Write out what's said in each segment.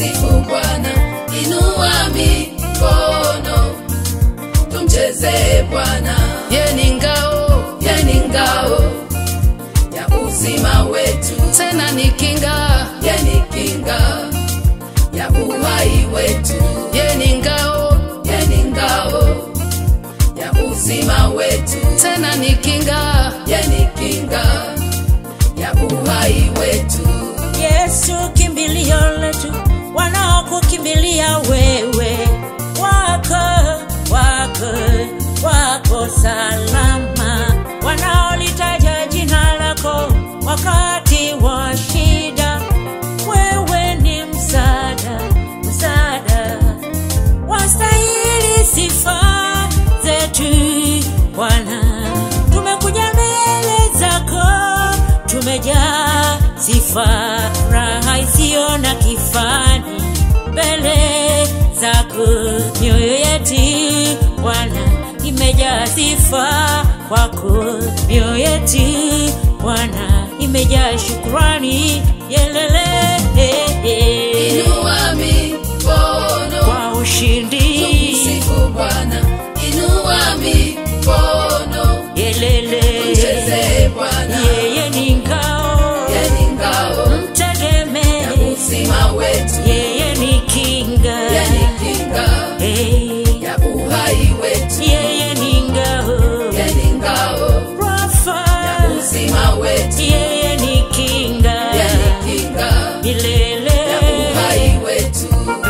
tumsifu Bwana, inua mikono, tumchezee Bwana. Ye ni ngao, ye ni ngao ya uzima wetu, tena ni kinga, ye ni kinga ya uhai wetu. Ye ni ngao, ye ni ngao ya uzima wetu, tena ni kinga, ye ni kinga ya uhai wetu. Yesu kimbilio letu, wanaokukimbilia wewe wako wako wako salama, wanaolitaja jina lako wakati wa shida, wewe ni msaada, msaada wastahili sifa zetu Bwana, tumekuja mbele zako, tumejaa sifa, raha isiyo na kifani mbele zako, mioyo yetu Bwana imejaa sifa kwako, mioyo yetu Bwana imejaa shukrani, yelele Inua mikono, kwa ushindi tumsifu Bwana, inua mikono, yelele tumchezee Bwana. yeye ni ngao Ye ni ngao ya mtegemee uzima wetu, yeye ni kinga ye ni kinga Eh, ya uhai wetu, yeye ni ngao ye ni ngao Rafa ya uzima wetu, yeye ni kinga ye ni kinga milele ya uhai wetu.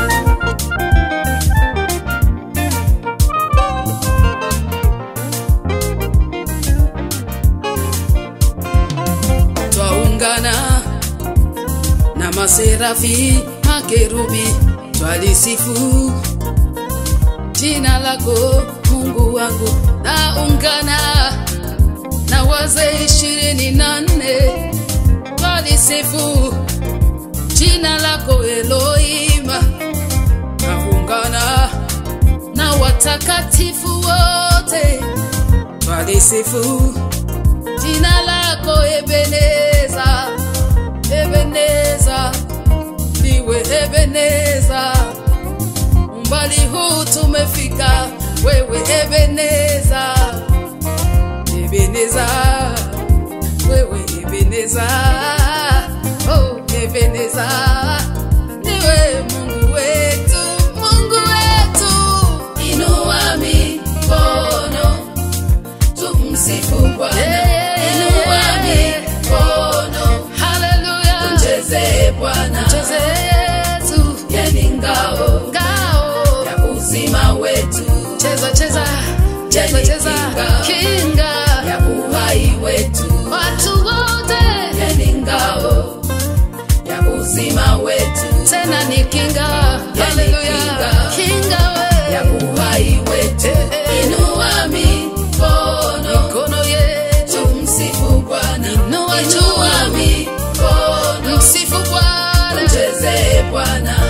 Twaungana na maserafi makerubi, twalisifu jina lako Mungu wangu. Naungana na wazee ishirini na nne twalisifu jina lako Elohima. Naungana na watakatifu wote twalisifu jina lako Ebeneza, Ebeneza, niwe Ebeneza. Umbali huu tumefika, wewe Ebeneza, Ebeneza, wewe Ebeneza, oh Ebeneza, niwe Mungu wetu, Mungu wetu. Inua mikono tumsifu Bwana, inua mikono, haleluya, tumchezee Bwana, mchezee Yesu, ye ni ngao, ngao ya uzima wetu, cheza cheza cheza cheza, kinga ya uhai wetu, watu wote, ye ni ngao ya uzima wetu, tena ni kinga, haleluya, kinga we ya uhai wetu, inua mikono, mikono yetu, msifu Bwana, inua juu mikono, msifu Bwana, mchezee Bwana,